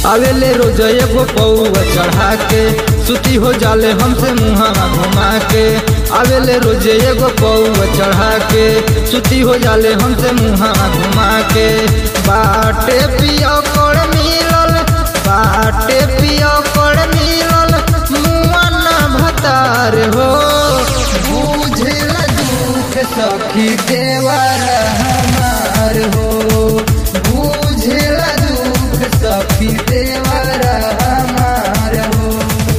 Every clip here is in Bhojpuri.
आवेले रोज एगो पौआ चढ़ा के सुती हो जाले हमसे मुहावा घुमा के आवेले रोज एगो पौआ चढ़ा के सुती हो जाले हमसे मुहावा घुमा के बाटे पियो कोड़ मिलल बाटे पियो कोड़ मिलल मुआ ना भतार हो बुझला दुख सखी देवर हमार हो बुझला दुख सखी देवर हमार हो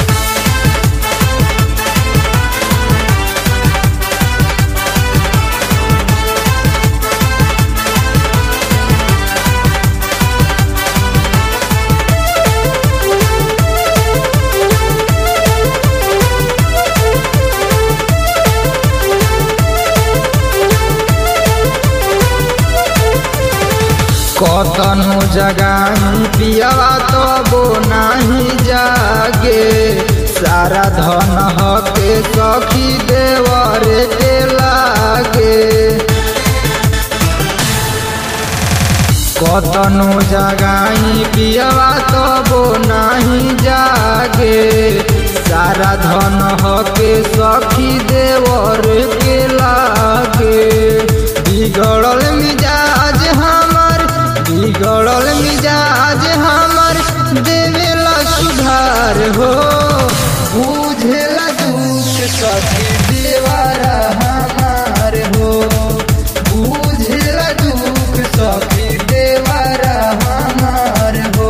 कतनो जगानी पियावा तबो नाही जागे सारा धन हके सखी देवरे के लागे कतनो जगाई पियावा तबो नाही जागे सारा धन हके सखी देवर के लागे बिगड़ल मिजाज हमर बिगड़ल मिजाज हमर देवेला सुधार हो बुझेला दुख सखी देवारा हमार हो बुझेला दुख सखी देवारा हमार हो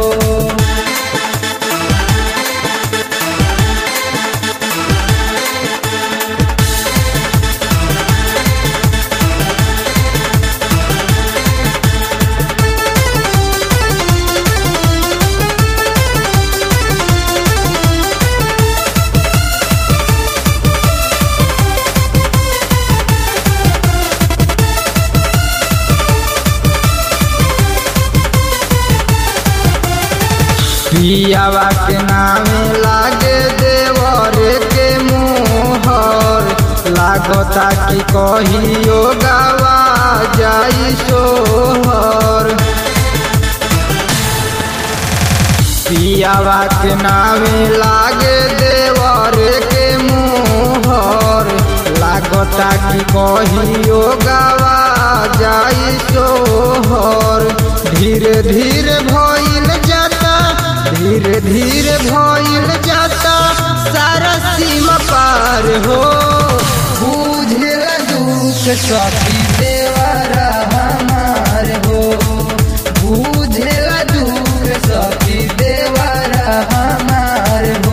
पियावा के नामे लागे देवरे के मोहर लागता कि कहियो गावा जाई सोहर पियावा के नामे लागे देवरे के मोहर लागता कि कहियो गावा जाई सोहर धीरे धीरे भइल जाता धीरे धीरे भइल जाता सारा सीमा पार हो बुझला दुख सखी देवरा हमार हो बुझला दुख सखी देवरा हमार हो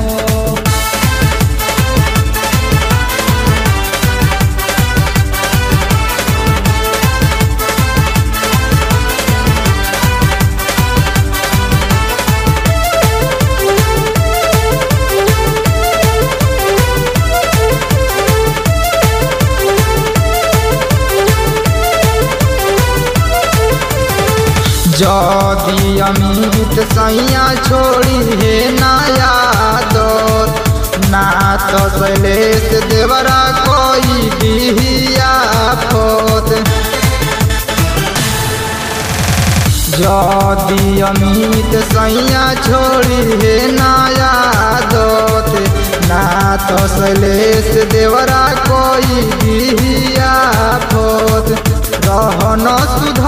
जदी अमित सैया छोड़ी हे नया दौर ना तो शैलेश देवरा कोई बिहिया फोत जदी अमित सैया छोड़ी हे नया दोत ना तो शैलेश देवरा कोई बिहिया फोत रहन सुध